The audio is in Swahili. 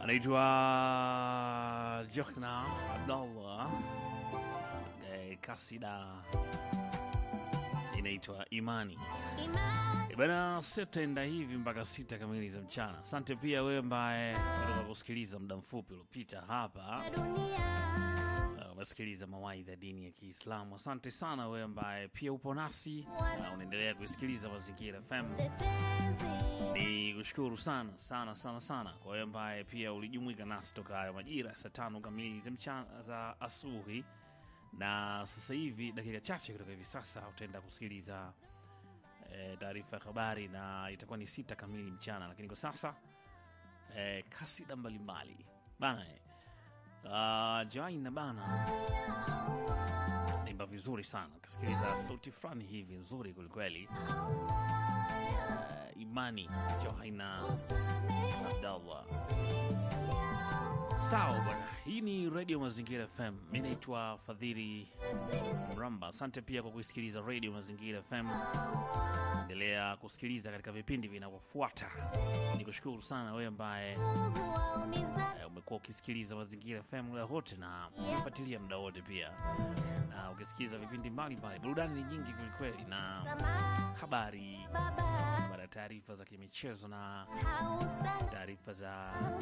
anaitwa Johna Abdallah eh, kasida inaitwa Imani. Eh, Bana, sitaenda hivi mpaka sita kamili za mchana. Asante pia wewe ambaye unataka kusikiliza muda mfupi uliopita hapa Uh, umesikiliza mawaidha ya dini ya Kiislamu. Asante sana wewe ambaye pia upo nasi na unaendelea kuisikiliza Mazingira FM. Ni kushukuru sana sana sana sana kwa wewe ambaye pia ulijumuika nasi toka hayo majira ya saa tano kamili za mchana za asubuhi, na sasa hivi dakika chache kutoka hivi sasa utaenda kusikiliza eh, taarifa ya habari na itakuwa ni sita kamili mchana, lakini kwa sasa eh, kasida mbalimbali bana eh. Uh, Jaina bana naimba vizuri sana, kasikiliza sauti fulani hivi nzuri kwelikweli. Uh, Imani Johaina Abdallah. Sawa bwana, hii ni Radio Mazingira FM. Mi naitwa Fadhili Mramba. Asante pia kwa kusikiliza Radio Mazingira FM. Endelea kusikiliza katika vipindi vinavyofuata. Nikushukuru sana wewe ambaye eh, umekuwa ukisikiliza Mazingira FM muda wote na ukifuatilia muda wote pia, na ukisikiliza vipindi mbalimbali. Burudani ni nyingi kwelikweli, na habari, baada ya taarifa za kimichezo na taarifa za